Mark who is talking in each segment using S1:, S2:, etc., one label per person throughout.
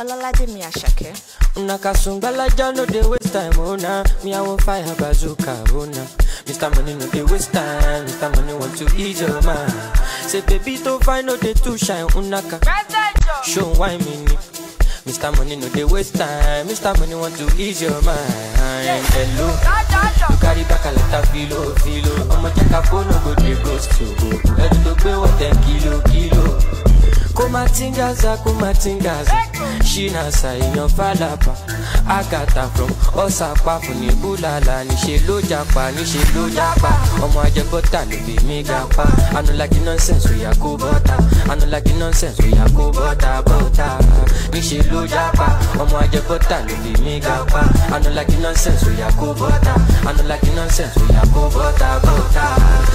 S1: Olalade mi Ashake.
S2: Una kasungbalaja no dey waste time, oh nah. Me I want fire bazooka, oh nah. Mr. Money no dey waste time, Mr. Money want to ease your mind. Say baby to find no dey too shine, unaka. Show why me ni. Mr. Money no dey waste time, Mr. Money want to ease your mind. Hello, you carry back a lot of filo, filo. Ọmọ jẹ́ ká fóònù go dey ghost you. Ẹ̀rù tó gbé wọ̀ ten kilo, kilo. kumatingaza kumatingaza ṣínàṣà èèyàn fàlàpà àgàtà from ọ̀sàpá fún ní búlàlà níṣẹ́ ló japa níṣẹ́ ló japa ọmọ ajẹbọ́tà ló fi mí ga pa anulagi nonsense oya kó bọ́tà anulagi nonsense oya kó bọ́tà bọ́tà níṣẹ́ ló japa ọmọ ajẹbọ́tà ló fi mí ga pa anulagi nonsense oya kó bọ́tà anulagi nonsense oya kó bọ́tà bọ́tà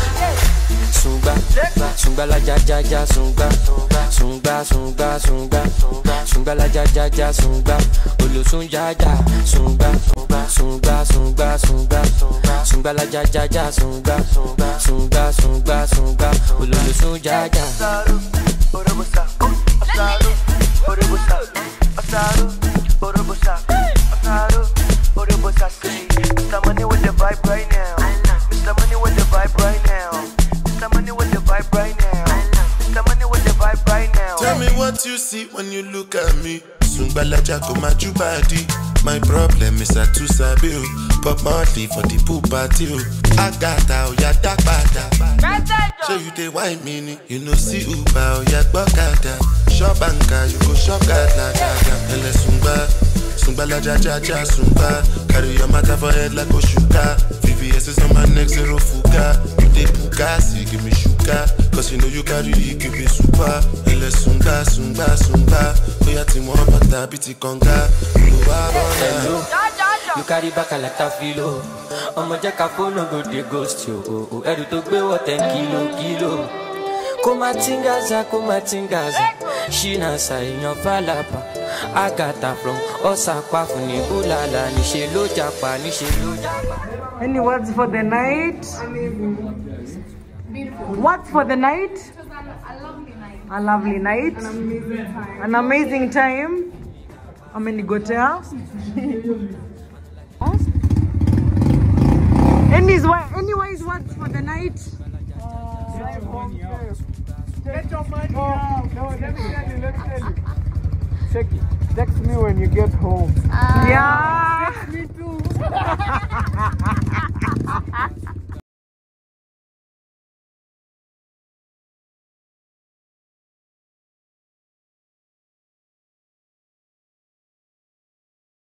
S2: sungba sungba la ja ja ja sungba sungba sungba sungba sungba la ja ja ja sungba olosun ja ja sungba sungba sungba sungba sungba la ja ja ja sungba sungba sungba sungba ololosun ja ja.
S3: Asaru, Orobosa, Asaru, Orobosa, Asaru, Orobosa, Asaru, Orobosa, say, Mr. Money with the vibe right now. Mr. Money with the vibe right now. Mr. Money with the vibe right now. Mr. Money with the vibe right now.
S4: Tell me what you see when you look at me. Sungbalaja go my body. My problem is I too sabi o. Pop monthly for the pool party o. Agata oya dagbada. So you dey wine me ni. You know see Uber oya gbọ́kada. Shop anka you go shop gada gada. Ẹlẹ sungba. Sungbalaja ja ja sungba. Carry your matter for head like Oshuka. VVS is on my neck zero fuga. You dey puka, see give me sugar. Cause you know you carry it, give me super. Ẹlẹ sungba sungba sungba. Oya tí wọ́n bàtà bí ti kànga. Olùwà bọ̀dà.
S2: Hello. You carry back a lot of filo. Ọmọ jẹ́ ká fóònù go dey ghost you. o, o. Ẹrù tó gbé wọ̀ ten kilo kilo. Kó má tingaza kó má tingaza. Ṣínàṣà èèyàn fàlàpà. Àgàtà from ọ̀sàpá fún ní búlàlà. Níṣẹ́ ló japa níṣẹ́ ló japa.
S5: Any words for the night? What's for the night? A lovely night. An amazing time. Amenigotea. Anyways, anyways, what's for the night?
S6: Get your money out. No, let me tell you, let me tell you. Check it. Text me when you get home.
S5: Yeah.
S6: Me too.